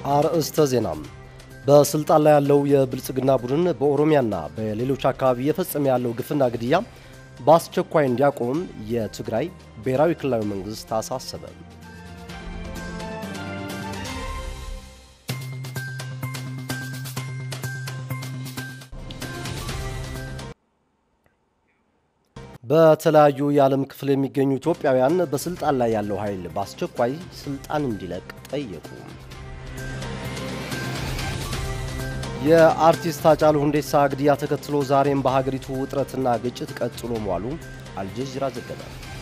አርእስተ ዜና። በስልጣን ላይ ያለው የብልጽግና ቡድን በኦሮሚያና በሌሎች አካባቢ እየፈጸመ ያለው ግፍና ግድያ በአስቸኳይ እንዲያቆም የትግራይ ብሔራዊ ክልላዊ መንግስት አሳሰበ። በተለያዩ የዓለም ክፍል የሚገኙ ኢትዮጵያውያን በስልጣን ላይ ያለው ኃይል በአስቸኳይ ስልጣን እንዲለቅ ጠየቁ። የአርቲስት ሃጫሉ ሁንዴሳ ግድያ ተከትሎ ዛሬም በሀገሪቱ ውጥረትና ግጭት ቀጥሎ መዋሉ አልጀዚራ ዘገበ።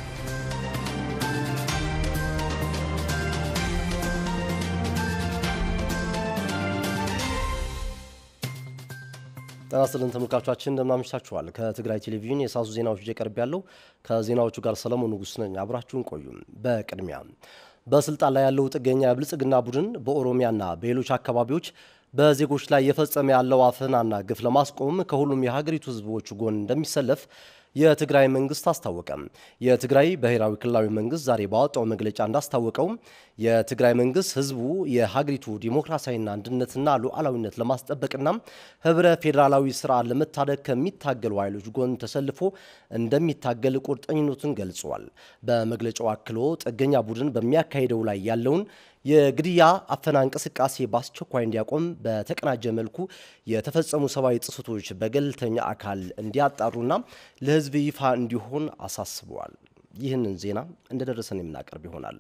ጤና ይስጥልን ተመልካቾቻችን እንደምን አምሽታችኋል። ከትግራይ ቴሌቪዥን የሳሱ ዜናዎች ይዤ ቀርብ ያለው ከዜናዎቹ ጋር ሰለሞን ንጉስ ነኝ። አብራችሁን ቆዩ። በቅድሚያ በስልጣን ላይ ያለው ጥገኛ የብልጽግና ቡድን በኦሮሚያና በሌሎች አካባቢዎች በዜጎች ላይ የፈጸመ ያለው አፈናና ግፍ ለማስቆም ከሁሉም የሀገሪቱ ሕዝቦች ጎን እንደሚሰለፍ የትግራይ መንግስት አስታወቀ። የትግራይ ብሔራዊ ክልላዊ መንግስት ዛሬ ባወጣው መግለጫ እንዳስታወቀው የትግራይ መንግስት ህዝቡ የሀገሪቱ ዲሞክራሲያዊና አንድነትና ሉዓላዊነት ለማስጠበቅና ህብረ ፌዴራላዊ ስርዓት ለመታደግ ከሚታገሉ ኃይሎች ጎን ተሰልፎ እንደሚታገል ቁርጠኝነቱን ገልጿል። በመግለጫው አክሎ ጥገኛ ቡድን በሚያካሂደው ላይ ያለውን የግድያ አፈና እንቅስቃሴ በአስቸኳይ እንዲያቆም በተቀናጀ መልኩ የተፈጸሙ ሰብአዊ ጥሰቶች በገለልተኛ አካል እንዲያጣሩና ለህዝብ ይፋ እንዲሆን አሳስበዋል። ይህንን ዜና እንደደረሰን የምናቀርብ ይሆናል።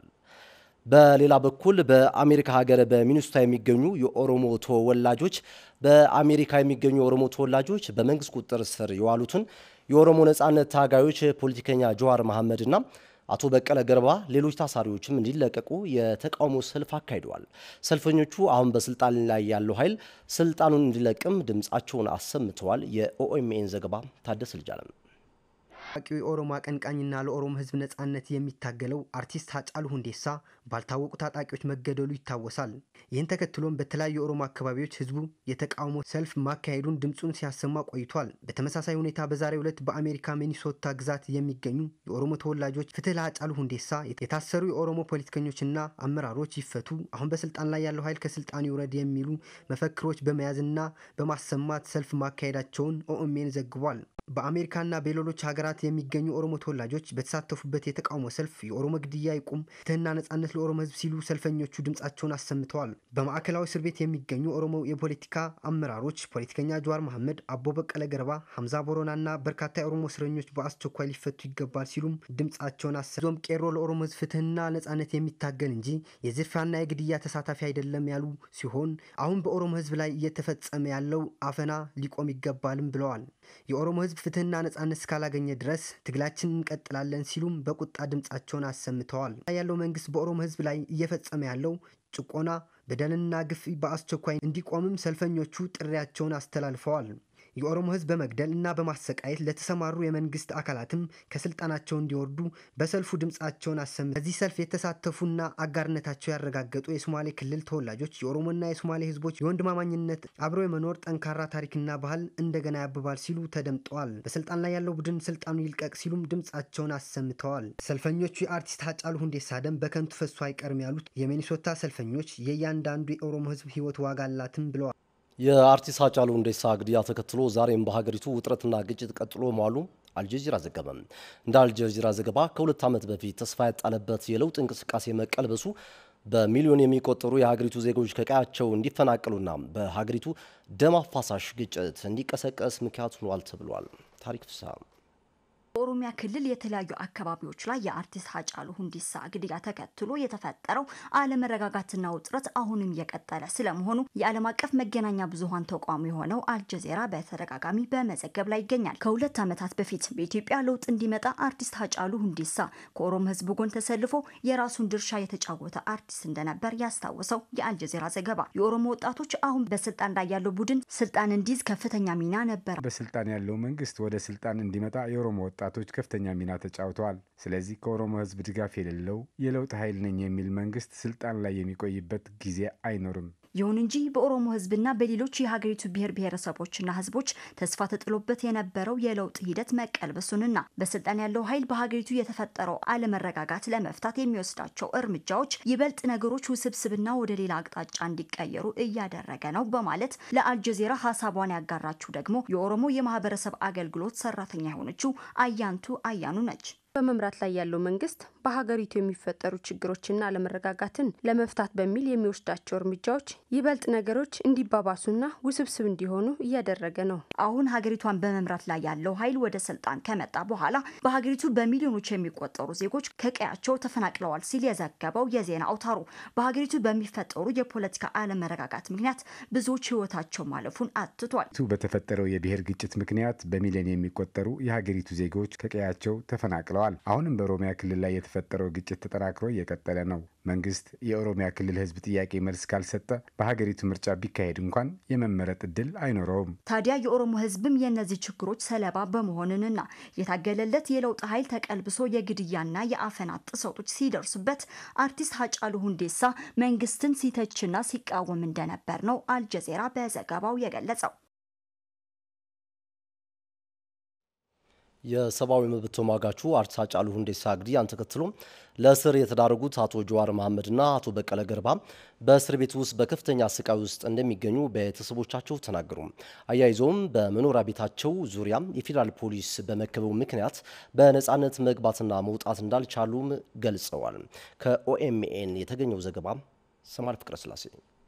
በሌላ በኩል በአሜሪካ ሀገር በሚኒሶታ የሚገኙ የኦሮሞ ተወላጆች በአሜሪካ የሚገኙ የኦሮሞ ተወላጆች በመንግስት ቁጥጥር ስር የዋሉትን የኦሮሞ ነጻነት ታጋዮች ፖለቲከኛ ጀዋር መሐመድና አቶ በቀለ ገርባ ሌሎች ታሳሪዎችም እንዲለቀቁ የተቃውሞ ሰልፍ አካሂደዋል። ሰልፈኞቹ አሁን በስልጣን ላይ ያለው ኃይል ስልጣኑን እንዲለቅም ድምፃቸውን አሰምተዋል። የኦኤምኤን ዘገባ ታደስ ልጃለም ታዋቂው የኦሮሞ አቀንቃኝና ለኦሮሞ ሕዝብ ነጻነት የሚታገለው አርቲስት ሃጫሉ ሁንዴሳ ባልታወቁ ታጣቂዎች መገደሉ ይታወሳል። ይህን ተከትሎም በተለያዩ የኦሮሞ አካባቢዎች ህዝቡ የተቃውሞ ሰልፍ ማካሄዱን ድምፁን ሲያሰማ ቆይቷል። በተመሳሳይ ሁኔታ በዛሬው ዕለት በአሜሪካ ሚኒሶታ ግዛት የሚገኙ የኦሮሞ ተወላጆች ፍትህ ለሃጫሉ ሁንዴሳ፣ የታሰሩ የኦሮሞ ፖለቲከኞችና አመራሮች ይፈቱ፣ አሁን በስልጣን ላይ ያለው ኃይል ከስልጣን ይውረድ የሚሉ መፈክሮች በመያዝና በማሰማት ሰልፍ ማካሄዳቸውን ኦኤምኤን ዘግቧል። በአሜሪካና በሌሎች ሀገራት የሚገኙ ኦሮሞ ተወላጆች በተሳተፉበት የተቃውሞ ሰልፍ የኦሮሞ ግድያ ይቁም፣ ፍትህና ነጻነት ለኦሮሞ ህዝብ ሲሉ ሰልፈኞቹ ድምጻቸውን አሰምተዋል። በማዕከላዊ እስር ቤት የሚገኙ ኦሮሞ የፖለቲካ አመራሮች ፖለቲከኛ ጀዋር መሐመድ፣ አቦ በቀለ ገርባ፣ ሀምዛ ቦሮናና በርካታ የኦሮሞ እስረኞች በአስቸኳይ ሊፈቱ ይገባል ሲሉም ድምጻቸውን አሰዞም ቄሮ ለኦሮሞ ህዝብ ፍትህና ነጻነት የሚታገል እንጂ የዝርፊያና የግድያ ተሳታፊ አይደለም ያሉ ሲሆን አሁን በኦሮሞ ህዝብ ላይ እየተፈጸመ ያለው አፈና ሊቆም ይገባልም ብለዋል። የኦሮሞ ህዝብ ፍትህና ነጻነት እስካላገኘ ድረስ ትግላችን እንቀጥላለን ሲሉም በቁጣ ድምጻቸውን አሰምተዋል። ያለው መንግስት በኦሮሞ ህዝብ ላይ እየፈጸመ ያለው ጭቆና፣ በደልና ግፍ በአስቸኳይ እንዲቆምም ሰልፈኞቹ ጥሪያቸውን አስተላልፈዋል። የኦሮሞ ህዝብ በመግደል እና በማሰቃየት ለተሰማሩ የመንግስት አካላትም ከስልጣናቸው እንዲወርዱ በሰልፉ ድምጻቸውን አሰም በዚህ ሰልፍ የተሳተፉና አጋርነታቸው ያረጋገጡ የሶማሌ ክልል ተወላጆች የኦሮሞና የሶማሌ ህዝቦች የወንድማማኝነት አብሮ የመኖር ጠንካራ ታሪክና ባህል እንደገና ያብባል ሲሉ ተደምጠዋል። በስልጣን ላይ ያለው ቡድን ስልጣኑ ይልቀቅ ሲሉም ድምጻቸውን አሰምተዋል። ሰልፈኞቹ የአርቲስት ሃጫሉ ሁንዴሳ ደም በከንቱ ፈሶ አይቀርም ያሉት የሚኒሶታ ሰልፈኞች የእያንዳንዱ የኦሮሞ ህዝብ ህይወት ዋጋ አላትም ብለዋል። የአርቲስት ሃጫሉ ሁንዴሳ ግድያ ተከትሎ ዛሬም በሀገሪቱ ውጥረትና ግጭት ቀጥሎ መዋሉ አልጀዚራ ዘገበ። እንደ አልጀዚራ ዘገባ ከሁለት ዓመት በፊት ተስፋ ያጣለበት የለውጥ እንቅስቃሴ መቀልበሱ በሚሊዮን የሚቆጠሩ የሀገሪቱ ዜጎች ከቀያቸው እንዲፈናቀሉና በሀገሪቱ ደም አፋሳሽ ግጭት እንዲቀሰቀስ ምክንያት ሆኗል ተብሏል። ታሪክ ፍስሐ በኦሮሚያ ክልል የተለያዩ አካባቢዎች ላይ የአርቲስት ሃጫሉ ሁንዴሳ ግድያ ተከትሎ የተፈጠረው አለመረጋጋትና ውጥረት አሁንም እየቀጠለ ስለመሆኑ የዓለም አቀፍ መገናኛ ብዙኃን ተቋሙ የሆነው አልጀዜራ በተደጋጋሚ በመዘገብ ላይ ይገኛል። ከሁለት ዓመታት በፊት በኢትዮጵያ ለውጥ እንዲመጣ አርቲስት ሃጫሉ ሁንዴሳ ከኦሮሞ ሕዝብ ጎን ተሰልፎ የራሱን ድርሻ የተጫወተ አርቲስት እንደነበር ያስታወሰው የአልጀዜራ ዘገባ የኦሮሞ ወጣቶች አሁን በስልጣን ላይ ያለው ቡድን ስልጣን እንዲይዝ ከፍተኛ ሚና ነበር። በስልጣን ያለው መንግስት ወደ ስልጣን እንዲመጣ የኦሮሞ ወጣቶች ከፍተኛ ሚና ተጫውተዋል። ስለዚህ ከኦሮሞ ህዝብ ድጋፍ የሌለው የለውጥ ኃይል ነኝ የሚል መንግስት ስልጣን ላይ የሚቆይበት ጊዜ አይኖርም። ይሁን እንጂ በኦሮሞ ህዝብና በሌሎች የሀገሪቱ ብሔር ብሔረሰቦችና ህዝቦች ተስፋ ተጥሎበት የነበረው የለውጥ ሂደት መቀልበሱንና በስልጣን ያለው ኃይል በሀገሪቱ የተፈጠረው አለመረጋጋት ለመፍታት የሚወስዳቸው እርምጃዎች ይበልጥ ነገሮች ውስብስብና ወደ ሌላ አቅጣጫ እንዲቀየሩ እያደረገ ነው በማለት ለአልጀዚራ ሀሳቧን ያጋራችው ደግሞ የኦሮሞ የማህበረሰብ አገልግሎት ሰራተኛ የሆነችው አያንቱ አያኑ ነች። በመምራት ላይ ያለው መንግስት በሀገሪቱ የሚፈጠሩ ችግሮችና አለመረጋጋትን ለመፍታት በሚል የሚወስዳቸው እርምጃዎች ይበልጥ ነገሮች እንዲባባሱና ውስብስብ እንዲሆኑ እያደረገ ነው። አሁን ሀገሪቷን በመምራት ላይ ያለው ኃይል ወደ ስልጣን ከመጣ በኋላ በሀገሪቱ በሚሊዮኖች የሚቆጠሩ ዜጎች ከቀያቸው ተፈናቅለዋል ሲል የዘገበው የዜና አውታሩ በሀገሪቱ በሚፈጠሩ የፖለቲካ አለመረጋጋት ምክንያት ብዙዎች ህይወታቸው ማለፉን አትቷል። በተፈጠረው የብሔር ግጭት ምክንያት በሚሊዮን የሚቆጠሩ የሀገሪቱ ዜጎች ከቀያቸው ተፈናቅለዋል። አሁንም በኦሮሚያ ክልል ላይ የተፈጠረው ግጭት ተጠናክሮ እየቀጠለ ነው። መንግስት የኦሮሚያ ክልል ህዝብ ጥያቄ መልስ ካልሰጠ በሀገሪቱ ምርጫ ቢካሄድ እንኳን የመመረጥ እድል አይኖረውም። ታዲያ የኦሮሞ ህዝብም የእነዚህ ችግሮች ሰለባ በመሆንንና የታገለለት የለውጥ ኃይል ተቀልብሶ የግድያና የአፈና ጥሰቶች ሲደርሱበት አርቲስት ሀጫሉ ሁንዴሳ መንግስትን ሲተችና ሲቃወም እንደነበር ነው አልጀዜራ በዘገባው የገለጸው። የሰብአዊ መብት ተሟጋቹ አርቲስት ሃጫሉ ሁንዴሳ ግድያን ተከትሎ ለእስር የተዳረጉት አቶ ጀዋር መሐመድና አቶ በቀለ ገርባ በእስር ቤት ውስጥ በከፍተኛ ስቃይ ውስጥ እንደሚገኙ ቤተሰቦቻቸው ተናገሩ። አያይዘውም በመኖሪያ ቤታቸው ዙሪያ የፌዴራል ፖሊስ በመከበቡ ምክንያት በነፃነት መግባትና መውጣት እንዳልቻሉም ገልጸዋል። ከኦኤምኤን የተገኘው ዘገባ ሰማር ፍቅረ ስላሴ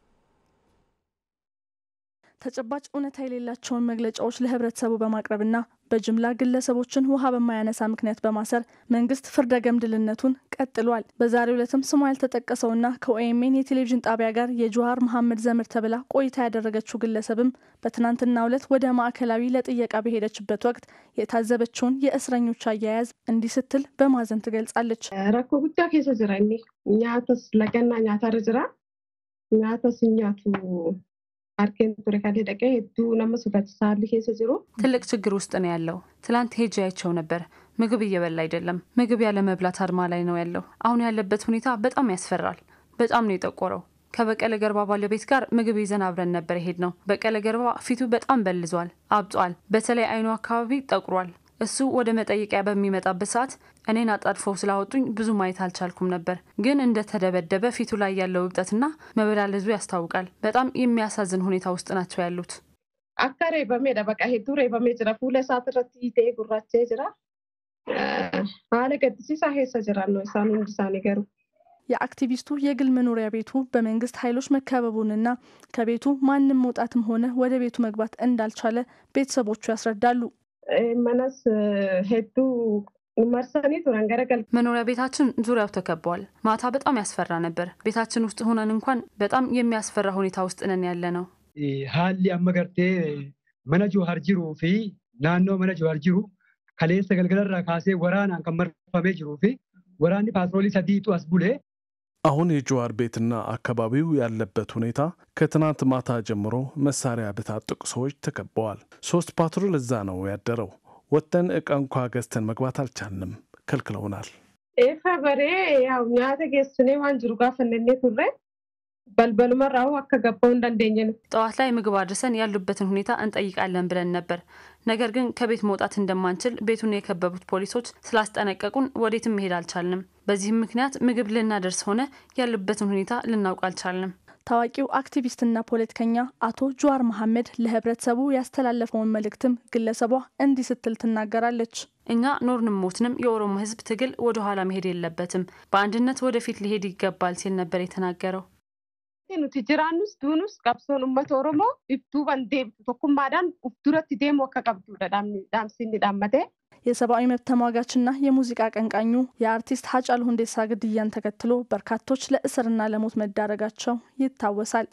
ተጨባጭ እውነታ የሌላቸውን መግለጫዎች ለህብረተሰቡ በማቅረብና በጅምላ ግለሰቦችን ውሃ በማያነሳ ምክንያት በማሰር መንግስት ፍርደ ገምድልነቱን ቀጥሏል። በዛሬው ዕለትም ስሟ ያልተጠቀሰውና ከኦኤምኤን የቴሌቪዥን ጣቢያ ጋር የጀዋር መሐመድ ዘመድ ተብላ ቆይታ ያደረገችው ግለሰብም በትናንትናው ዕለት ወደ ማዕከላዊ ለጥየቃ በሄደችበት ወቅት የታዘበችውን የእስረኞች አያያዝ እንዲህ ስትል በማዘን ትገልጻለች። ረኮ ጉዳ ኬሰ ጅራ ኛተስ ለገና ኛታር ጅራ ኛተስ ኛቱ አርኬን ቱሬ ካሌ ደቀ ሄዱ ነመ ሱፈችሳል ኬሰ ጅሩ ትልቅ ችግር ውስጥ ነው ያለው። ትላንት ሄጄ አይቸው ነበር። ምግብ እየበላ አይደለም። ምግብ ያለ መብላት አድማ ላይ ነው ያለው። አሁን ያለበት ሁኔታ በጣም ያስፈራል። በጣም ነው የጠቆረው። ከበቀለ ገርባ ባለቤት ጋር ምግብ ይዘን አብረን ነበር የሄድ ነው። በቀለ ገርባ ፊቱ በጣም በልዟል፣ አብጧል። በተለይ አይኑ አካባቢ ጠቁሯል። እሱ ወደ መጠየቂያ በሚመጣበት ሰዓት እኔን አጣድፈው ስላወጡኝ ብዙ ማየት አልቻልኩም ነበር። ግን እንደተደበደበ ፊቱ ላይ ያለው እብጠትና መበላለዙ ያስታውቃል። በጣም የሚያሳዝን ሁኔታ ውስጥ ናቸው ያሉት። አካ ሬበሜ በቃ ሄዱ ሬበሜ ጅራ ፉለ ሳት ረት ቴ ጉራቼ ጅራ ሀለ ገድሲሳ ሄሰ ጅራ ነው ሳኑ እንዲሳኔ ገሩ የአክቲቪስቱ የግል መኖሪያ ቤቱ በመንግስት ኃይሎች መከበቡንና ከቤቱ ማንም መውጣትም ሆነ ወደ ቤቱ መግባት እንዳልቻለ ቤተሰቦቹ ያስረዳሉ። መነስ ሄዱ መርሰኒ ቱረን ገረገል መኖሪያ ቤታችን ዙሪያው ተከቧል። ማታ በጣም ያስፈራ ነበር። ቤታችን ውስጥ ሆነን እንኳን በጣም የሚያስፈራ ሁኔታ ውስጥ ነን ያለ ነው። ሀሊ አመገርቴ መነ ጆሀር ጅሩ ፊ ናኖ መነ ጆሀር ጅሩ ከሌሰ ገልገለራ ካሴ ወራናን ከመርፈሜ ጅሩ ፊ ወራኒ ፓትሮሊ ሰዲጡ አስቡሌ አሁን የጀዋር ቤትና አካባቢው ያለበት ሁኔታ ከትናንት ማታ ጀምሮ መሳሪያ በታጠቁ ሰዎች ተከበዋል። ሶስት ፓትሮል እዛ ነው ያደረው። ወጥተን እቃ እንኳ ገዝተን መግባት አልቻልንም፣ ከልክለውናል። ኤፈ በሬ ያው ኛተ ጌስኔ ዋን ጅሩ ጋፈነኔ ቱሬ በልበሉመራው አከገባው እንዳንደኘ ነው። ጠዋት ላይ ምግብ አድርሰን ያሉበትን ሁኔታ እንጠይቃለን ብለን ነበር። ነገር ግን ከቤት መውጣት እንደማንችል ቤቱን የከበቡት ፖሊሶች ስላስጠነቀቁን ወዴትም መሄድ አልቻልንም። በዚህም ምክንያት ምግብ ልናደርስ ሆነ ያሉበትን ሁኔታ ልናውቅ አልቻልንም። ታዋቂው አክቲቪስትና ፖለቲከኛ አቶ ጀዋር መሐመድ ለህብረተሰቡ ያስተላለፈውን መልእክትም ግለሰቧ እንዲህ ስትል ትናገራለች። እኛ ኖርንም ሞትንም የኦሮሞ ህዝብ ትግል ወደ ኋላ መሄድ የለበትም፣ በአንድነት ወደፊት ሊሄድ ይገባል ሲል ነበር የተናገረው። nuti jiraannus duunus qabsoon uummata oromoo ibtuu ban deemtu tokkummaadhaan uf duratti deemu akka qabdudha dhaamsinni dhaammate. የሰብአዊ መብት ተሟጋችና የሙዚቃ አቀንቃኙ የአርቲስት ሀጫሉ ሁንዴሳ ግድያን ተከትሎ በርካቶች ለእስርና ለሞት መዳረጋቸው ይታወሳል።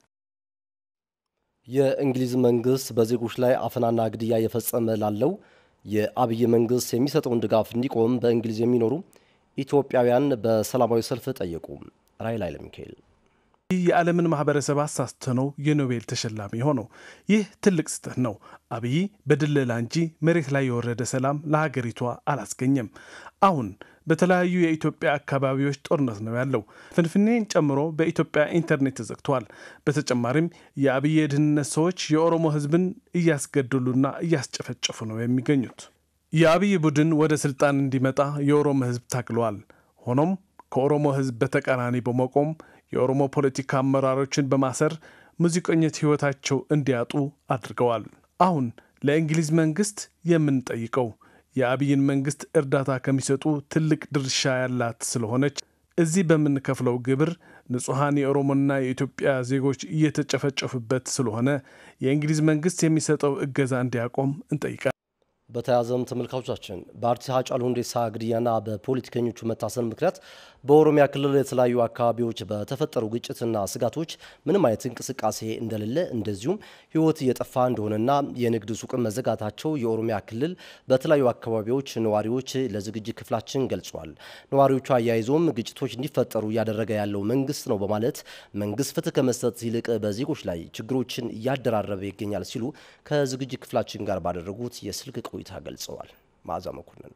የእንግሊዝ መንግስት በዜጎች ላይ አፈናና ግድያ እየፈጸመ ላለው የአብይ መንግስት የሚሰጠውን ድጋፍ እንዲቆም በእንግሊዝ የሚኖሩ ኢትዮጵያውያን በሰላማዊ ሰልፍ ጠየቁ። ራይል ኃይለ ሚካኤል ይህ የዓለምን ማህበረሰብ አሳስተ ነው የኖቤል ተሸላሚ ሆነው። ይህ ትልቅ ስህተት ነው። አብይ በድለላ እንጂ መሬት ላይ የወረደ ሰላም ለሀገሪቷ አላስገኘም። አሁን በተለያዩ የኢትዮጵያ አካባቢዎች ጦርነት ነው ያለው። ፍንፍኔን ጨምሮ በኢትዮጵያ ኢንተርኔት ተዘግተዋል። በተጨማሪም የአብይ የደህንነት ሰዎች የኦሮሞ ሕዝብን እያስገደሉና እያስጨፈጨፉ ነው የሚገኙት። የአብይ ቡድን ወደ ስልጣን እንዲመጣ የኦሮሞ ሕዝብ ታግለዋል። ሆኖም ከኦሮሞ ሕዝብ በተቃራኒ በመቆም የኦሮሞ ፖለቲካ አመራሮችን በማሰር ሙዚቀኞች ሕይወታቸው እንዲያጡ አድርገዋል። አሁን ለእንግሊዝ መንግስት የምንጠይቀው የአብይን መንግስት እርዳታ ከሚሰጡ ትልቅ ድርሻ ያላት ስለሆነች እዚህ በምንከፍለው ግብር ንጹሐን የኦሮሞና የኢትዮጵያ ዜጎች እየተጨፈጨፉበት ስለሆነ የእንግሊዝ መንግስት የሚሰጠው እገዛ እንዲያቆም እንጠይቃል። በተያያዘም ተመልካቾቻችን በአርቲስት ሃጫሉ ሁንዴሳ ግድያና በፖለቲከኞቹ መታሰር ምክንያት በኦሮሚያ ክልል የተለያዩ አካባቢዎች በተፈጠሩ ግጭትና ስጋቶች ምንም አይነት እንቅስቃሴ እንደሌለ እንደዚሁም ሕይወት እየጠፋ እንደሆነና የንግድ ሱቅ መዘጋታቸው የኦሮሚያ ክልል በተለያዩ አካባቢዎች ነዋሪዎች ለዝግጅት ክፍላችን ገልጿል። ነዋሪዎቹ አያይዞም ግጭቶች እንዲፈጠሩ እያደረገ ያለው መንግስት ነው በማለት መንግስት ፍትህ ከመስጠት ይልቅ በዜጎች ላይ ችግሮችን እያደራረበ ይገኛል ሲሉ ከዝግጅት ክፍላችን ጋር ባደረጉት የስልክ ቆይታ ገልጸዋል። መዓዛ መኮንን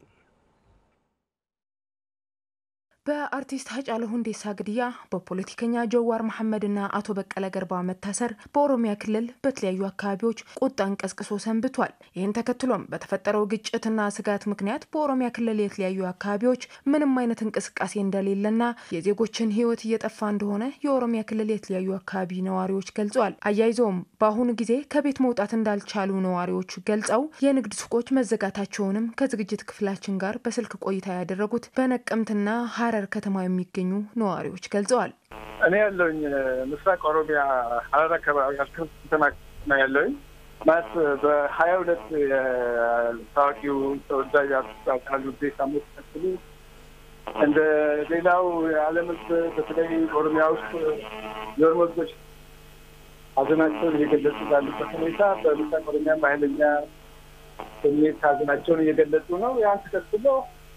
በአርቲስት ሃጫሉ ሁንዴሳ ግድያ በፖለቲከኛ ጀዋር መሐመድና አቶ በቀለ ገርባ መታሰር በኦሮሚያ ክልል በተለያዩ አካባቢዎች ቁጣን ቀስቅሶ ሰንብቷል። ይህን ተከትሎም በተፈጠረው ግጭትና ስጋት ምክንያት በኦሮሚያ ክልል የተለያዩ አካባቢዎች ምንም አይነት እንቅስቃሴ እንደሌለና የዜጎችን ሕይወት እየጠፋ እንደሆነ የኦሮሚያ ክልል የተለያዩ አካባቢ ነዋሪዎች ገልጸዋል። አያይዘውም በአሁኑ ጊዜ ከቤት መውጣት እንዳልቻሉ ነዋሪዎቹ ገልጸው የንግድ ሱቆች መዘጋታቸውንም ከዝግጅት ክፍላችን ጋር በስልክ ቆይታ ያደረጉት በነቀምትና ሀረር ከተማ የሚገኙ ነዋሪዎች ገልጸዋል። እኔ ያለውኝ ምስራቅ ኦሮሚያ ሀረር አካባቢ ከተማ ነው ያለውኝ ማለት በሀያ ሁለት የታዋቂው ተወዳጅ አርቲስት ሃጫሉ ሁንዴሳ ሞት ተከትሎ እንደ ሌላው የዓለም ሕዝብ በተለይ ኦሮሚያ ውስጥ የኦሮሞ ሕዝቦች ሀዘናቸውን እየገለጹ ባሉበት ሁኔታ በምስራቅ ኦሮሚያ በኃይለኛ ስሜት ሀዘናቸውን እየገለጹ ነው። ያን ተከትሎ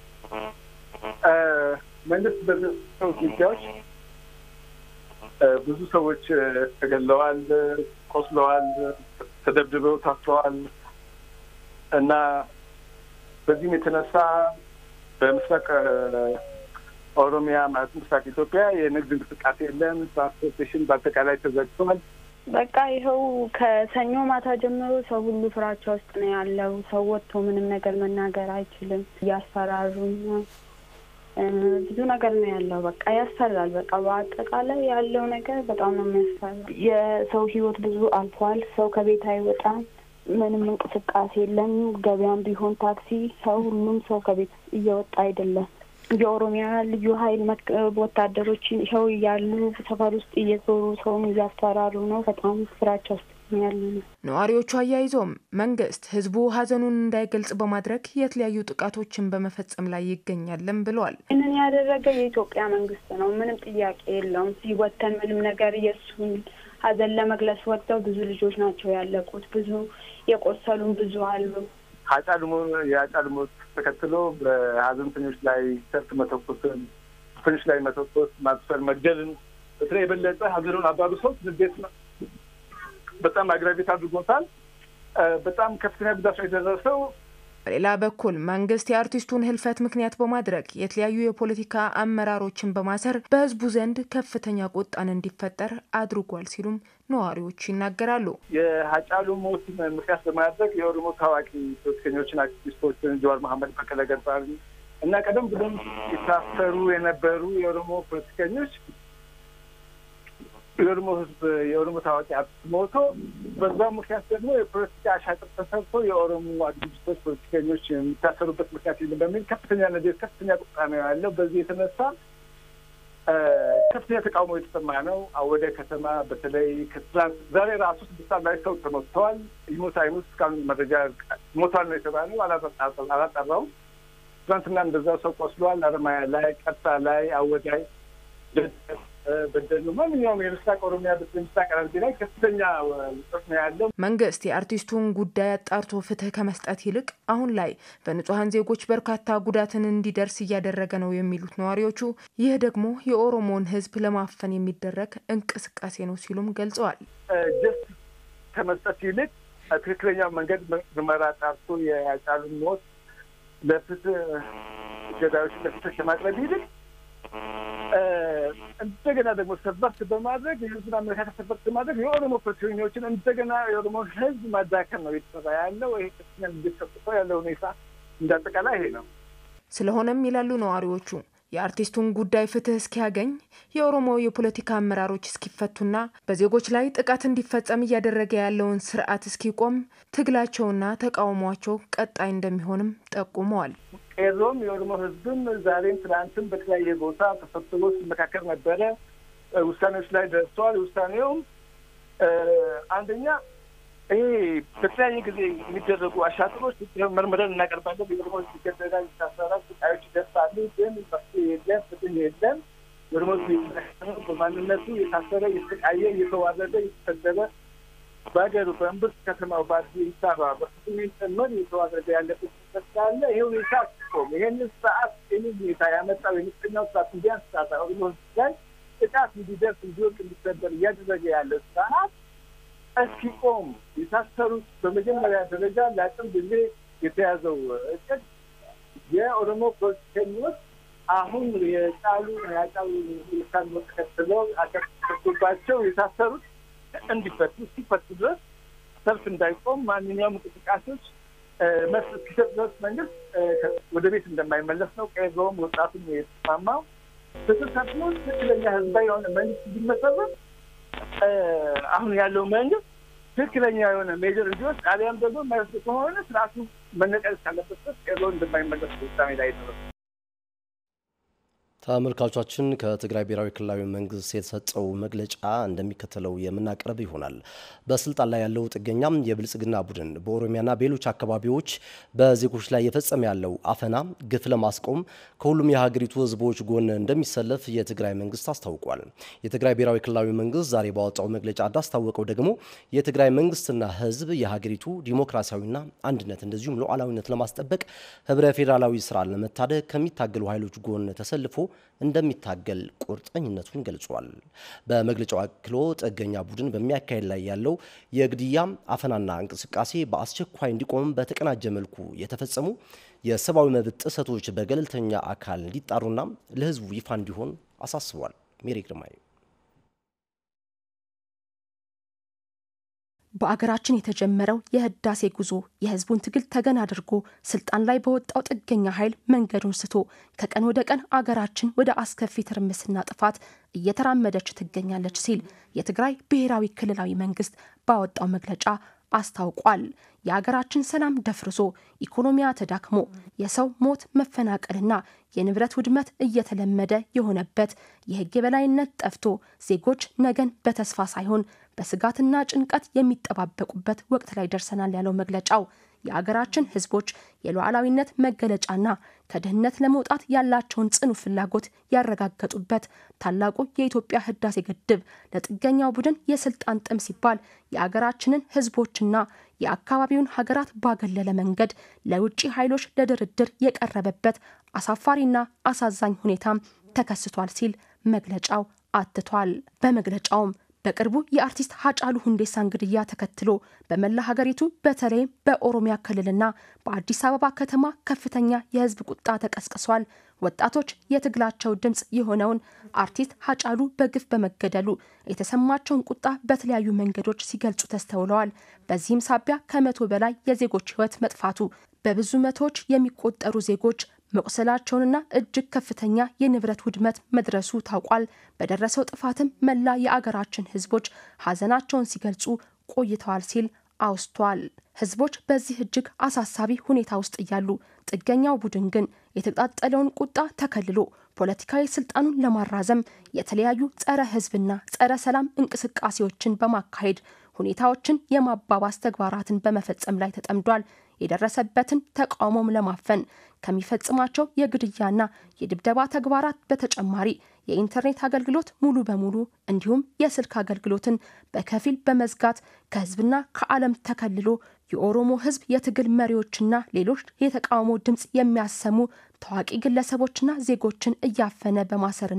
መንግስት በሚሰሩ ጉዳዮች ብዙ ሰዎች ተገለዋል፣ ቆስለዋል፣ ተደብድበው ታስረዋል እና በዚህም የተነሳ በምስራቅ ኦሮሚያ ማለት ምስራቅ ኢትዮጵያ የንግድ እንቅስቃሴ የለም። ትራንስፖርቴሽን በአጠቃላይ ተዘግቷል። በቃ ይኸው ከሰኞ ማታ ጀምሮ ሰው ሁሉ ፍራቻ ውስጥ ነው ያለው። ሰው ወጥቶ ምንም ነገር መናገር አይችልም። እያስፈራሩን ነው ብዙ ነገር ነው ያለው። በቃ ያስፈራል። በቃ በአጠቃላይ ያለው ነገር በጣም ነው የሚያስፈራ። የሰው ህይወት ብዙ አልፏል። ሰው ከቤት አይወጣም። ምንም እንቅስቃሴ የለም። ገበያም ቢሆን ታክሲ፣ ሰው ሁሉም ሰው ከቤት እየወጣ አይደለም። የኦሮሚያ ልዩ ኃይል ወታደሮች ይኸው እያሉ ሰፈር ውስጥ እየዞሩ ሰውን እያስፈራሩ ነው። በጣም ፍራቻ ውስጥ ያለ ነው። ነዋሪዎቹ አያይዞም መንግስት ህዝቡ ሀዘኑን እንዳይገልጽ በማድረግ የተለያዩ ጥቃቶችን በመፈጸም ላይ ይገኛልም ብለዋል። ይህንን ያደረገ የኢትዮጵያ መንግስት ነው። ምንም ጥያቄ የለውም። ሲወተን ምንም ነገር የእሱን ሀዘን ለመግለጽ ወጥተው ብዙ ልጆች ናቸው ያለቁት። ብዙ የቆሰሉም ብዙ አሉ። ሃጫሉ የሃጫሉ ሞት ተከትሎ በሀዘንተኞች ላይ ሰልፍ መተኮስን፣ ፖሊስ ላይ መተኮስ፣ ማስፈር፣ መግደልን በተለይ የበለጠ ሀዘኑን አባብሰው ንዴት በጣም አግራቤት አድርጎታል። በጣም ከፍተኛ ጉዳት ነው የደረሰው። በሌላ በኩል መንግስት የአርቲስቱን ህልፈት ምክንያት በማድረግ የተለያዩ የፖለቲካ አመራሮችን በማሰር በህዝቡ ዘንድ ከፍተኛ ቁጣን እንዲፈጠር አድርጓል ሲሉም ነዋሪዎች ይናገራሉ። የሃጫሉ ሞት ምክንያት በማድረግ የኦሮሞ ታዋቂ ፖለቲከኞችን፣ አክቲቪስቶችን ጀዋር መሐመድ፣ በቀለ ገርባን እና ቀደም ብሎም የታሰሩ የነበሩ የኦሮሞ ፖለቲከኞች የኦሮሞ ህዝብ የኦሮሞ ታዋቂ አርቲስት ሞቶ በዛ ምክንያት ደግሞ የፖለቲካ አሻጥር ተሰርቶ የኦሮሞ አክቲቪስቶች፣ ፖለቲከኞች የሚታሰሩበት ምክንያት የለም በሚል ከፍተኛ ንዴት፣ ከፍተኛ ቁጣ ነው ያለው። በዚህ የተነሳ ከፍተኛ ተቃውሞ የተሰማ ነው። ወደ ከተማ በተለይ ከትናንት ዛሬ ራሱ ስድስት ሰዓት ላይ ሰው ተመትተዋል። ይሞት አይሙት እስካሁን መረጃ ሞቷል ነው የተባለው፣ አላጠራውም። ትናንትና እንደዛው ሰው ቆስሏል። አረማያ ላይ፣ ቀርሳ ላይ፣ አወዳይ በደሉ ማንኛውም የምስራቅ ኦሮሚያ ምስራቅ ሐረርጌ ላይ ከፍተኛ ውጥረት ነው ያለው። መንግስት የአርቲስቱን ጉዳይ አጣርቶ ፍትህ ከመስጠት ይልቅ አሁን ላይ በንጹሐን ዜጎች በርካታ ጉዳትን እንዲደርስ እያደረገ ነው የሚሉት ነዋሪዎቹ፣ ይህ ደግሞ የኦሮሞን ሕዝብ ለማፈን የሚደረግ እንቅስቃሴ ነው ሲሉም ገልጸዋል። ጀስት ከመስጠት ይልቅ ትክክለኛው መንገድ ምርመራ ጣርቶ የሃጫሉን ሞት ለፍትህ ገዳዮች ለፍትህ ከማቅረብ ይልቅ እንደገና ደግሞ ሰበርት በማድረግ የህዝብን አመለካከት ሰበርት በማድረግ የኦሮሞ ፖለቲከኞችን እንደገና የኦሮሞን ህዝብ ማዳከም ነው እየተሰራ ያለው። ይሄ ከፍተኛ እንዲሰጥተው ያለው ሁኔታ እንዳጠቃላይ ይሄ ነው። ስለሆነም ይላሉ ነዋሪዎቹ የአርቲስቱን ጉዳይ ፍትህ እስኪያገኝ የኦሮሞ የፖለቲካ አመራሮች እስኪፈቱና በዜጎች ላይ ጥቃት እንዲፈጸም እያደረገ ያለውን ስርዓት እስኪቆም ትግላቸውና ተቃውሟቸው ቀጣይ እንደሚሆንም ጠቁመዋል። ቄሮም የኦሮሞ ህዝብም ዛሬም ትናንትም በተለያየ ቦታ ተሰብስቦ ሲመካከል ነበረ። ውሳኔዎች ላይ ደርሰዋል። ውሳኔውም አንደኛ ይሄ በተለያየ ጊዜ የሚደረጉ አሻጥሮች መርምረን እናቀርባለን። የኦሮሞ ህዝብ ይገደላል፣ ይታሰራል፣ ስቃዮች ይደርሳሉ። ግን መፍትሄ የለም፣ ፍትህ የለም። የኦሮሞ ህዝብ በማንነቱ የታሰረ፣ የተሰቃየ፣ እየተዋረደ፣ እየተሰደበ በሀገሩ በእምብርት ከተማው በአዲስ አበባ በፍጹም ጭምር እየተዋረደ ያለበት ስላለ ይሄ ሁኔታ ሲቆም ይህንን ስርዓት ይህንን ሁኔታ ያመጣው የምስቅናው ስርዓት እንዲያንስ ስርዓት ኦሮሞ ህዝብ ላይ ጥቃት እንዲደርስ እንዲወቅ እንዲሰበር እያደረገ ያለ ስርዓት እስኪቆም የታሰሩት በመጀመሪያ ደረጃ ለአጭር ጊዜ የተያዘው እቅድ የኦሮሞ ፖለቲከኞች አሁን የጫሉ ያጫሉ ሁኔታን ተከትለው አከቶባቸው የታሰሩት እንዲፈቱ እስኪፈቱ ድረስ ሰልፍ እንዳይቆም ማንኛውም እንቅስቃሴዎች መልስ እስኪሰጥ ድረስ መንግስት ወደ ቤት እንደማይመለስ ነው። ቀይዘውም ወጣቱም የተስማማው ፍትህ ሰፍኖ ትክክለኛ ህዝባዊ የሆነ መንግስት እንዲመሰረት አሁን ያለው መንግስት ትክክለኛ የሆነ ሜጀር እንዲወስድ አሊያም ደግሞ የማይወስድ ከሆነ ስርዓቱ መነቀል ካለበት ድረስ ቀይዘው እንደማይመለስ ውሳኔ ላይ ደረሱ። ተመልካቾቻችን ከትግራይ ብሔራዊ ክልላዊ መንግስት የተሰጠው መግለጫ እንደሚከተለው የምናቀርብ ይሆናል። በስልጣን ላይ ያለው ጥገኛም የብልጽግና ቡድን በኦሮሚያና በሌሎች አካባቢዎች በዜጎች ላይ የፈጸመ ያለው አፈና፣ ግፍ ለማስቆም ከሁሉም የሀገሪቱ ህዝቦች ጎን እንደሚሰለፍ የትግራይ መንግስት አስታውቋል። የትግራይ ብሔራዊ ክልላዊ መንግስት ዛሬ ባወጣው መግለጫ እንዳስታወቀው ደግሞ የትግራይ መንግስትና ህዝብ የሀገሪቱ ዲሞክራሲያዊና አንድነት እንደዚሁም ሉዓላዊነት ለማስጠበቅ ህብረ ፌዴራላዊ ስራን ለመታደግ ከሚታገሉ ኃይሎች ጎን ተሰልፎ እንደሚታገል ቁርጠኝነቱን ገልጿል። በመግለጫው አክሎ ጥገኛ ቡድን በሚያካሄድ ላይ ያለው የግድያ አፈናና እንቅስቃሴ በአስቸኳይ እንዲቆም በተቀናጀ መልኩ የተፈጸሙ የሰብአዊ መብት ጥሰቶች በገለልተኛ አካል እንዲጣሩና ለህዝቡ ይፋ እንዲሆን አሳስቧል። ሜሪ ግርማይ በአገራችን የተጀመረው የህዳሴ ጉዞ የህዝቡን ትግል ተገን አድርጎ ስልጣን ላይ በወጣው ጥገኛ ኃይል መንገዱን ስቶ ከቀን ወደ ቀን አገራችን ወደ አስከፊ ትርምስና ጥፋት እየተራመደች ትገኛለች ሲል የትግራይ ብሔራዊ ክልላዊ መንግስት ባወጣው መግለጫ አስታውቋል። የአገራችን ሰላም ደፍርሶ ኢኮኖሚያ ተዳክሞ የሰው ሞት መፈናቀልና የንብረት ውድመት እየተለመደ የሆነበት የህግ የበላይነት ጠፍቶ ዜጎች ነገን በተስፋ ሳይሆን በስጋትና ጭንቀት የሚጠባበቁበት ወቅት ላይ ደርሰናል ያለው መግለጫው የአገራችን ህዝቦች የሉዓላዊነት መገለጫና ከድህነት ለመውጣት ያላቸውን ጽኑ ፍላጎት ያረጋገጡበት ታላቁ የኢትዮጵያ ህዳሴ ግድብ ለጥገኛው ቡድን የስልጣን ጥም ሲባል የአገራችንን ህዝቦችና የአካባቢውን ሀገራት ባገለለ መንገድ ለውጭ ኃይሎች ለድርድር የቀረበበት አሳፋሪና አሳዛኝ ሁኔታም ተከስቷል ሲል መግለጫው አትቷል። በመግለጫውም በቅርቡ የአርቲስት ሀጫሉ ሁንዴሳን ግድያ ተከትሎ በመላ ሀገሪቱ በተለይም በኦሮሚያ ክልልና በአዲስ አበባ ከተማ ከፍተኛ የህዝብ ቁጣ ተቀስቅሷል። ወጣቶች የትግላቸው ድምፅ የሆነውን አርቲስት ሀጫሉ በግፍ በመገደሉ የተሰማቸውን ቁጣ በተለያዩ መንገዶች ሲገልጹ ተስተውለዋል። በዚህም ሳቢያ ከመቶ በላይ የዜጎች ህይወት መጥፋቱ፣ በብዙ መቶዎች የሚቆጠሩ ዜጎች መቁሰላቸውንና እጅግ ከፍተኛ የንብረት ውድመት መድረሱ ታውቋል። በደረሰው ጥፋትም መላ የአገራችን ህዝቦች ሀዘናቸውን ሲገልጹ ቆይተዋል ሲል አውስቷል። ህዝቦች በዚህ እጅግ አሳሳቢ ሁኔታ ውስጥ እያሉ ጥገኛው ቡድን ግን የተቃጠለውን ቁጣ ተከልሎ ፖለቲካዊ ስልጣኑን ለማራዘም የተለያዩ ጸረ ህዝብና ጸረ ሰላም እንቅስቃሴዎችን በማካሄድ ሁኔታዎችን የማባባስ ተግባራትን በመፈጸም ላይ ተጠምዷል። የደረሰበትን ተቃውሞም ለማፈን ከሚፈጽማቸው የግድያና የድብደባ ተግባራት በተጨማሪ የኢንተርኔት አገልግሎት ሙሉ በሙሉ እንዲሁም የስልክ አገልግሎትን በከፊል በመዝጋት ከህዝብና ከዓለም ተከልሎ የኦሮሞ ህዝብ የትግል መሪዎችና ሌሎች የተቃውሞ ድምፅ የሚያሰሙ ታዋቂ ግለሰቦችና ዜጎችን እያፈነ በማሰርና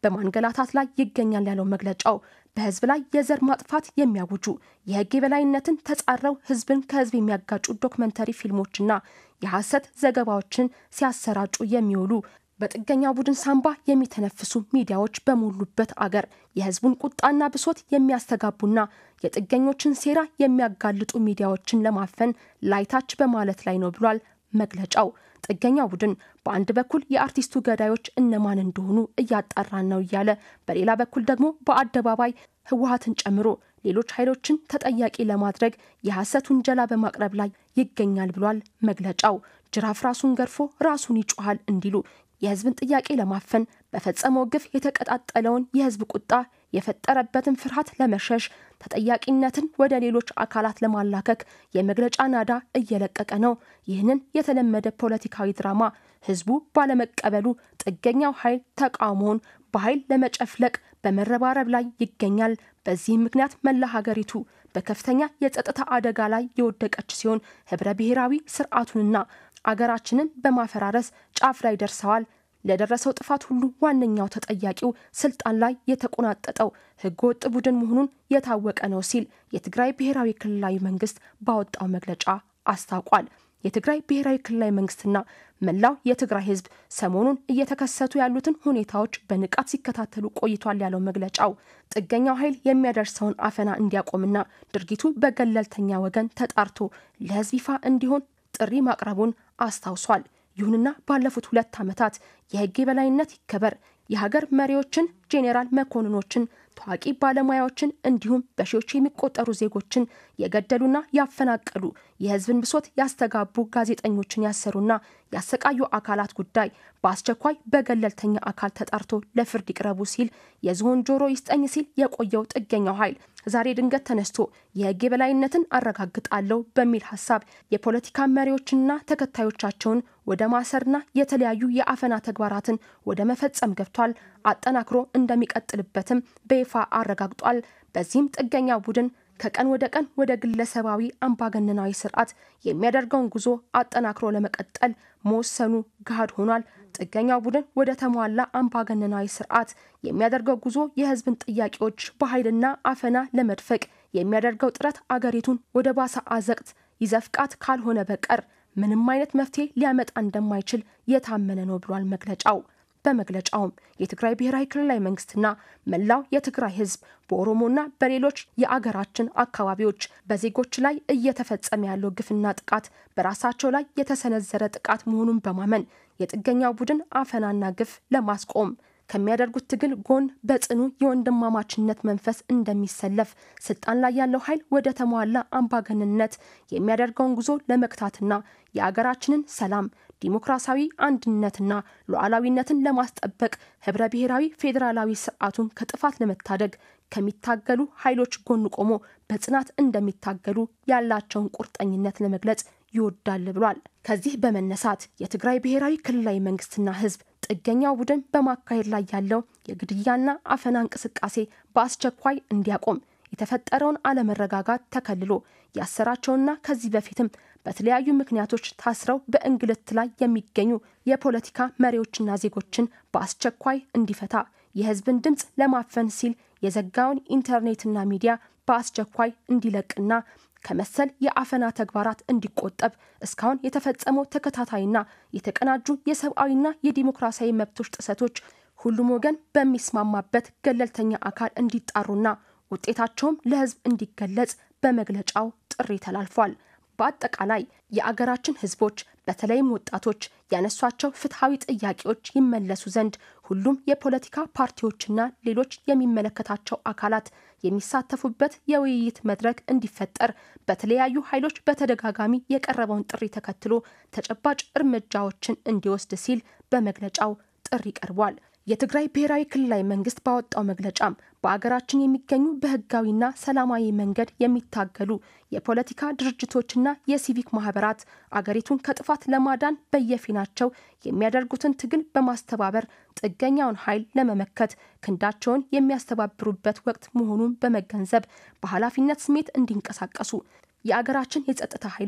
በማንገላታት ላይ ይገኛል ያለው መግለጫው በህዝብ ላይ የዘር ማጥፋት የሚያውጁ የህግ የበላይነትን ተጻረው ህዝብን ከህዝብ የሚያጋጩ ዶክመንተሪ ፊልሞችና የሐሰት ዘገባዎችን ሲያሰራጩ የሚውሉ በጥገኛ ቡድን ሳንባ የሚተነፍሱ ሚዲያዎች በሞሉበት አገር የህዝቡን ቁጣና ብሶት የሚያስተጋቡና የጥገኞችን ሴራ የሚያጋልጡ ሚዲያዎችን ለማፈን ላይታች በማለት ላይ ነው ብሏል መግለጫው። ጥገኛ ቡድን በአንድ በኩል የአርቲስቱ ገዳዮች እነማን እንደሆኑ እያጣራን ነው እያለ፣ በሌላ በኩል ደግሞ በአደባባይ ህወሀትን ጨምሮ ሌሎች ኃይሎችን ተጠያቂ ለማድረግ የሐሰት ውንጀላ በማቅረብ ላይ ይገኛል ብሏል መግለጫው። ጅራፍ ራሱን ገርፎ ራሱን ይጮሃል እንዲሉ የህዝብን ጥያቄ ለማፈን በፈጸመው ግፍ የተቀጣጠለውን የህዝብ ቁጣ የፈጠረበትን ፍርሃት ለመሸሽ ተጠያቂነትን ወደ ሌሎች አካላት ለማላከክ የመግለጫ ናዳ እየለቀቀ ነው። ይህንን የተለመደ ፖለቲካዊ ድራማ ህዝቡ ባለመቀበሉ ጥገኛው ኃይል ተቃውሞውን በኃይል ለመጨፍለቅ በመረባረብ ላይ ይገኛል። በዚህም ምክንያት መላ ሀገሪቱ በከፍተኛ የጸጥታ አደጋ ላይ የወደቀች ሲሆን ህብረ ብሔራዊ ስርዓቱንና አገራችንን በማፈራረስ ጫፍ ላይ ደርሰዋል። ለደረሰው ጥፋት ሁሉ ዋነኛው ተጠያቂው ስልጣን ላይ የተቆናጠጠው ህገወጥ ቡድን መሆኑን የታወቀ ነው ሲል የትግራይ ብሔራዊ ክልላዊ መንግስት ባወጣው መግለጫ አስታውቋል። የትግራይ ብሔራዊ ክልላዊ መንግስትና መላው የትግራይ ህዝብ ሰሞኑን እየተከሰቱ ያሉትን ሁኔታዎች በንቃት ሲከታተሉ ቆይቷል ያለው መግለጫው ጥገኛው ኃይል የሚያደርሰውን አፈና እንዲያቆምና ድርጊቱ በገለልተኛ ወገን ተጣርቶ ለህዝብ ይፋ እንዲሆን ጥሪ ማቅረቡን አስታውሷል። ይሁንና ባለፉት ሁለት ዓመታት የህግ የበላይነት ይከበር፣ የሀገር መሪዎችን፣ ጄኔራል መኮንኖችን፣ ታዋቂ ባለሙያዎችን እንዲሁም በሺዎች የሚቆጠሩ ዜጎችን የገደሉና ያፈናቀሉ የህዝብን ብሶት ያስተጋቡ ጋዜጠኞችን ያሰሩና ያሰቃዩ አካላት ጉዳይ በአስቸኳይ በገለልተኛ አካል ተጣርቶ ለፍርድ ይቅረቡ ሲል የዝሆን ጆሮ ይስጠኝ ሲል የቆየው ጥገኛው ኃይል ዛሬ ድንገት ተነስቶ የህግ የበላይነትን አረጋግጣለሁ በሚል ሀሳብ የፖለቲካ መሪዎችንና ተከታዮቻቸውን ወደ ማሰርና የተለያዩ የአፈና ተግባራትን ወደ መፈጸም ገብቷል። አጠናክሮ እንደሚቀጥልበትም በይፋ አረጋግጧል። በዚህም ጥገኛ ቡድን ከቀን ወደ ቀን ወደ ግለሰባዊ አምባገነናዊ ስርዓት የሚያደርገውን ጉዞ አጠናክሮ ለመቀጠል መወሰኑ ገሃድ ሆኗል። ጥገኛው ቡድን ወደ ተሟላ አምባገነናዊ ስርዓት የሚያደርገው ጉዞ የህዝብን ጥያቄዎች በኃይልና አፈና ለመድፈቅ የሚያደርገው ጥረት አገሪቱን ወደ ባሰ አዘቅት ይዘፍቃት ካልሆነ በቀር ምንም አይነት መፍትሄ ሊያመጣ እንደማይችል የታመነ ነው ብሏል መግለጫው። በመግለጫውም የትግራይ ብሔራዊ ክልላዊ መንግስትና መላው የትግራይ ህዝብ በኦሮሞና በሌሎች የአገራችን አካባቢዎች በዜጎች ላይ እየተፈጸመ ያለው ግፍና ጥቃት በራሳቸው ላይ የተሰነዘረ ጥቃት መሆኑን በማመን የጥገኛው ቡድን አፈናና ግፍ ለማስቆም ከሚያደርጉት ትግል ጎን በጽኑ የወንድማማችነት መንፈስ እንደሚሰለፍ ስልጣን ላይ ያለው ኃይል ወደ ተሟላ አምባገንነት የሚያደርገውን ጉዞ ለመግታትና የአገራችንን ሰላም ዲሞክራሲያዊ አንድነትና ሉዓላዊነትን ለማስጠበቅ ህብረ ብሔራዊ ፌዴራላዊ ስርዓቱን ከጥፋት ለመታደግ ከሚታገሉ ኃይሎች ጎን ቆሞ በጽናት እንደሚታገሉ ያላቸውን ቁርጠኝነት ለመግለጽ ይወዳል ብሏል። ከዚህ በመነሳት የትግራይ ብሔራዊ ክልላዊ መንግስትና ህዝብ ጥገኛው ቡድን በማካሄድ ላይ ያለው የግድያና አፈና እንቅስቃሴ በአስቸኳይ እንዲያቆም የተፈጠረውን አለመረጋጋት ተከልሎ ያሰራቸውና ከዚህ በፊትም በተለያዩ ምክንያቶች ታስረው በእንግልት ላይ የሚገኙ የፖለቲካ መሪዎችና ዜጎችን በአስቸኳይ እንዲፈታ የህዝብን ድምፅ ለማፈን ሲል የዘጋውን ኢንተርኔትና ሚዲያ በአስቸኳይ እንዲለቅና ከመሰል የአፈና ተግባራት እንዲቆጠብ እስካሁን የተፈጸመው ተከታታይና የተቀናጁ የሰብአዊና የዲሞክራሲያዊ መብቶች ጥሰቶች ሁሉም ወገን በሚስማማበት ገለልተኛ አካል እንዲጣሩና ውጤታቸውም ለህዝብ እንዲገለጽ በመግለጫው ጥሪ ተላልፏል። በአጠቃላይ የአገራችን ህዝቦች በተለይም ወጣቶች ያነሷቸው ፍትሐዊ ጥያቄዎች ይመለሱ ዘንድ ሁሉም የፖለቲካ ፓርቲዎችና ሌሎች የሚመለከታቸው አካላት የሚሳተፉበት የውይይት መድረክ እንዲፈጠር በተለያዩ ኃይሎች በተደጋጋሚ የቀረበውን ጥሪ ተከትሎ ተጨባጭ እርምጃዎችን እንዲወስድ ሲል በመግለጫው ጥሪ ቀርቧል። የትግራይ ብሔራዊ ክልላዊ መንግስት ባወጣው መግለጫም በአገራችን የሚገኙ በህጋዊና ሰላማዊ መንገድ የሚታገሉ የፖለቲካ ድርጅቶችና የሲቪክ ማህበራት አገሪቱን ከጥፋት ለማዳን በየፊናቸው የሚያደርጉትን ትግል በማስተባበር ጥገኛውን ኃይል ለመመከት ክንዳቸውን የሚያስተባብሩበት ወቅት መሆኑን በመገንዘብ በኃላፊነት ስሜት እንዲንቀሳቀሱ የአገራችን የጸጥታ ኃይሎች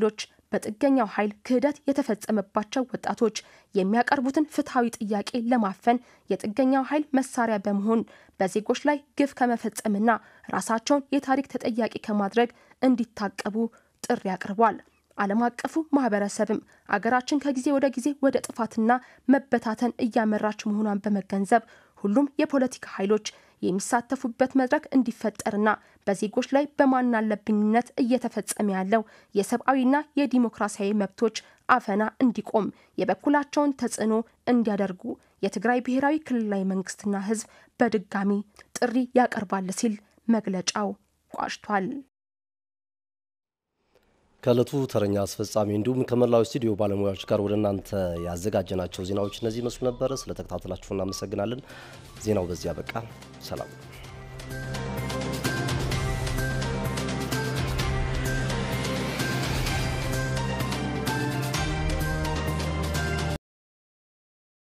በጥገኛው ኃይል ክህደት የተፈጸመባቸው ወጣቶች የሚያቀርቡትን ፍትሐዊ ጥያቄ ለማፈን የጥገኛው ኃይል መሳሪያ በመሆን በዜጎች ላይ ግፍ ከመፈጸምና ራሳቸውን የታሪክ ተጠያቂ ከማድረግ እንዲታቀቡ ጥሪ አቅርቧል። ዓለም አቀፉ ማህበረሰብም አገራችን ከጊዜ ወደ ጊዜ ወደ ጥፋትና መበታተን እያመራች መሆኗን በመገንዘብ ሁሉም የፖለቲካ ኃይሎች የሚሳተፉበት መድረክ እንዲፈጠርና በዜጎች ላይ በማናለብኝነት እየተፈጸመ ያለው የሰብአዊና የዲሞክራሲያዊ መብቶች አፈና እንዲቆም የበኩላቸውን ተጽዕኖ እንዲያደርጉ የትግራይ ብሔራዊ ክልላዊ መንግስትና ህዝብ በድጋሚ ጥሪ ያቀርባል ሲል መግለጫው ቋጭቷል። ከእለቱ ተረኛ አስፈጻሚ እንዲሁም ከመላው ስቱዲዮ ባለሙያዎች ጋር ወደ እናንተ ያዘጋጀናቸው ዜናዎች እነዚህ ይመስሉ ነበረ። ስለተከታተላችሁ እናመሰግናለን። ዜናው በዚህ አበቃ። ሰላም